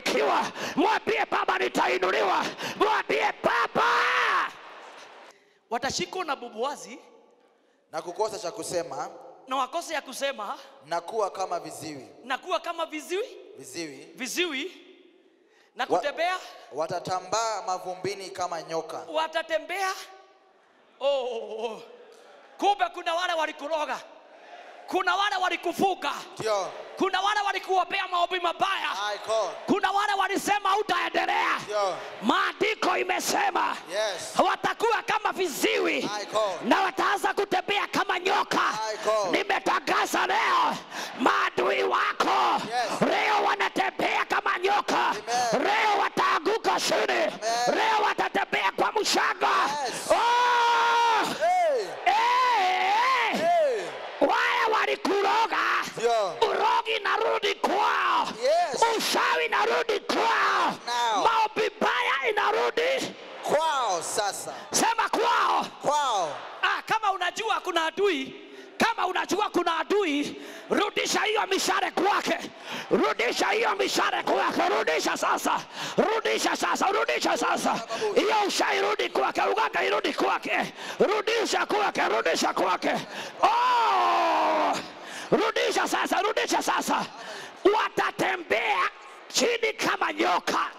nitafanikiwa mwambie baba nitainuliwa mwambie baba watashikwa na bubuazi na kukosa cha kusema na wakose ya kusema na kuwa kama viziwi na kuwa kama viziwi viziwi viziwi na Wa- kutembea watatambaa mavumbini kama nyoka watatembea oh, oh, oh. kumbe kuna wale walikuroga kuna wale walikufuga ndio kuna wale walikuombea maombi mabaya Aiko. kuna wale walisema utaendelea ndio maandiko imesema yes watakuwa kama viziwi Aiko. na wataanza kutembea kama nyoka Aiko. nimetangaza leo maadui wako Yes. leo wanatembea kama nyoka Amen. leo wataanguka chini leo watatembea kwa mshanga Yes. oh! hey hey! hey wale walikuroga ndio urogi narudi kwao Yes. ushawi narudi kwao Now. maombi baya inarudi kwao sasa sema kwao kwao ah, kama unajua kuna adui kama unajua kuna adui rudisha hiyo mishare kwake rudisha hiyo mishare kwake rudisha sasa rudisha sasa rudisha sasa hiyo ushairudi kwake uganga irudi kwake rudisha kwake rudisha kwake oh! rudisha sasa rudisha sasa watatembea chini kama nyoka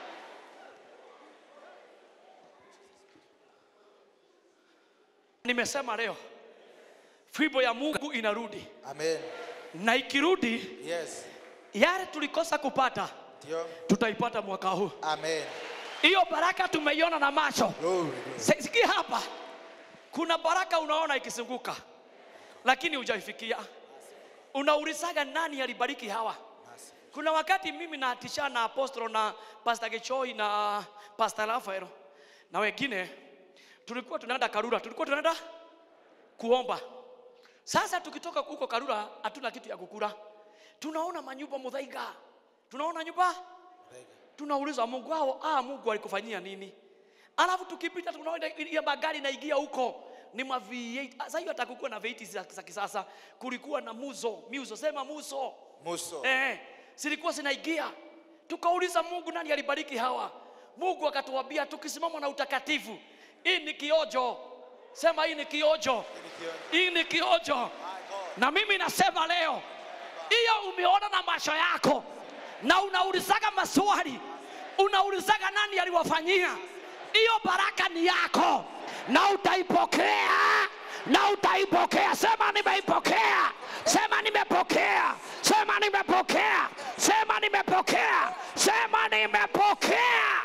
nimesema leo fimbo ya mungu inarudi amen na ikirudi yes yale tulikosa kupata ndio tutaipata mwaka huu amen hiyo baraka tumeiona na macho glory glory. Si- sikia hapa kuna baraka unaona ikizunguka lakini hujaifikia unaulizaga nani alibariki hawa kuna wakati mimi naatishana na apostolo na pastor Gechoi na pastor Rafael na wengine tulikuwa tunaenda Karura tulikuwa tunaenda kuomba sasa tukitoka huko Karura hatuna kitu ya kukula tunaona manyumba mudhaiga tunaona nyumba tunauliza Mungu wao ah Mungu alikufanyia nini alafu tukipita tunaona ile magari naingia huko ni ma V8 Ah, sasa hiyo atakukuwa na V8 za za kisasa kulikuwa na muzo muzo sema muzo muso eh zilikuwa zinaingia tukauliza Mungu nani alibariki hawa Mungu akatuambia tukisimama na utakatifu hii ni kiojo sema hii ni kiojo hii ni kiojo na mimi nasema leo hiyo umeona na macho yako na unaulizaga maswali unaulizaga nani aliwafanyia hiyo baraka ni yako na utaipokea na utaipokea sema nimeipokea sema nimepokea sema nimepokea sema nimepokea sema nimepokea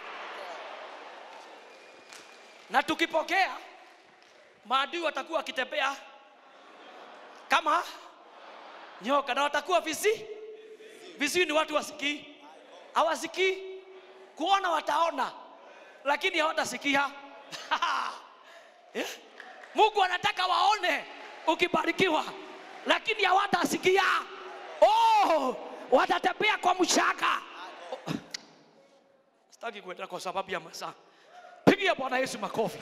na tukipokea maadui watakuwa wakitembea kama nyoka na watakuwa visi viziwi ni watu wasikii hawasikii kuona wataona lakini hawatasikia Eh? mungu anataka waone ukibarikiwa lakini hawatasikia oh, watatembea kwa mshaka Oh. sitaki kuendelea kwa sababu ya masaa pigia bwana yesu makofi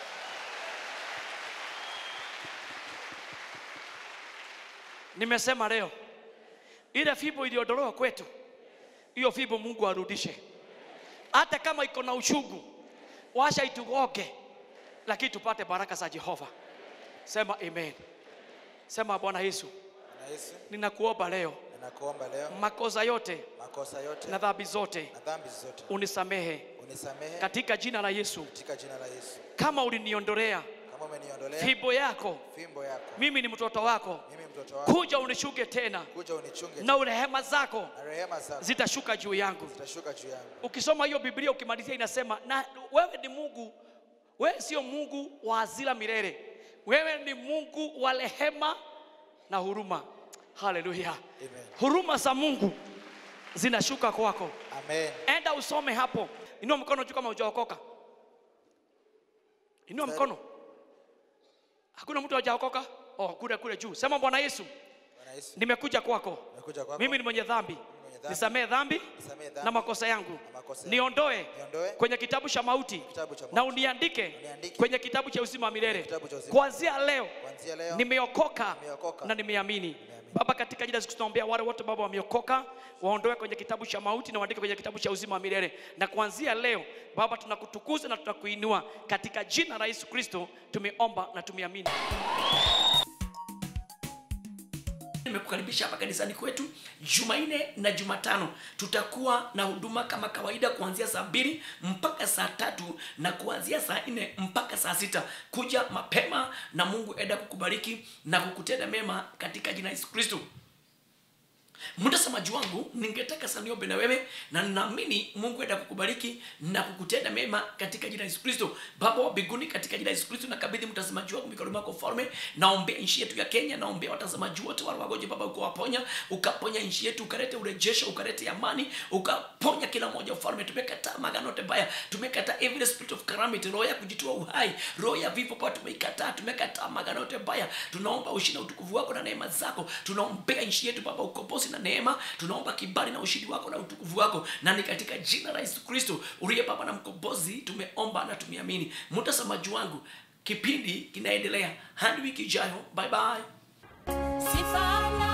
nimesema leo ile fimbo iliondolewa kwetu hiyo fimbo mungu arudishe hata kama iko na uchungu washa itugoge lakini tupate baraka za jehova sema amen sema bwana yesu na yesu ninakuomba leo ninakuomba leo makosa yote makosa yote na dhambi zote na dhambi zote unisamehe unisamehe katika jina la yesu katika jina la yesu kama uliniondolea kama umeniondolea fimbo yako fimbo yako mimi ni mtoto wako mimi mtoto wako kuja unishuke tena kuja unichunge na rehema zako na rehema zako zitashuka juu yangu zitashuka juu yangu ukisoma hiyo biblia ukimalizia inasema na wewe ni mungu wewe sio mungu wa hasira milele wewe ni mungu wa rehema na huruma haleluya Amen. huruma za mungu zinashuka kwako amen enda usome hapo inua mkono juu kama hujaokoka inua mkono hakuna mtu hajaokoka oh, kule kule juu sema bwana yesu bwana yesu nimekuja kwako nimekuja kwako mimi ni mwenye dhambi mwenye dhambi. nisamee dhambi Nisamehe dhambi na makosa yangu na makosa yangu. niondoe Niondoe kwenye kitabu cha mauti kitabu cha na mauti. uniandike Uniandike kwenye kitabu cha uzima wa milele kitabu cha uzima. kuanzia leo kuanzia leo nimeokoka Nimeokoka. na nimeamini Nimeamini. Baba, katika jina la Yesu Kristo naombea wale wote Baba wameokoka, waondoe kwenye kitabu cha mauti na waandike kwenye kitabu cha uzima wa milele. Na kuanzia leo Baba, tunakutukuza na tunakuinua katika jina la Yesu Kristo, tumeomba na tumeamini. nimekukaribisha hapa kanisani kwetu jumanne na jumatano tutakuwa na huduma kama kawaida kuanzia saa mbili mpaka saa tatu na kuanzia saa nne mpaka saa sita kuja mapema na mungu enda kukubariki na kukutenda mema katika jina la yesu kristo mtazamaji wangu ningetaka sana niombe na wewe na ninaamini mungu enda kukubariki na kukutenda mema katika jina la yesu kristo baba wa mbinguni katika jina la yesu kristo nakabidhi mtazamaji wangu mikononi mwako mfalme naombea nchi yetu ya kenya naombea watazamaji wote wale wagonjwa baba ukawaponya ukaponya nchi yetu ukalete urejesho ukalete amani ukaponya kila mmoja mfalme tumekataa magano yote baya tumekataa every spirit of calamity roho ya kujitoa uhai roho ya vifo baba tumeikataa tumekataa magano yote baya tunaomba ushindi na utukufu wako na neema zako tunaombea nchi yetu baba ukombozi na neema tunaomba kibali na ushindi wako na utukufu wako na ni katika jina la yesu kristo uliye baba na mkombozi tumeomba na tumeamini mtazamaji wangu kipindi kinaendelea hadi wiki ijayo bye bye Sifa na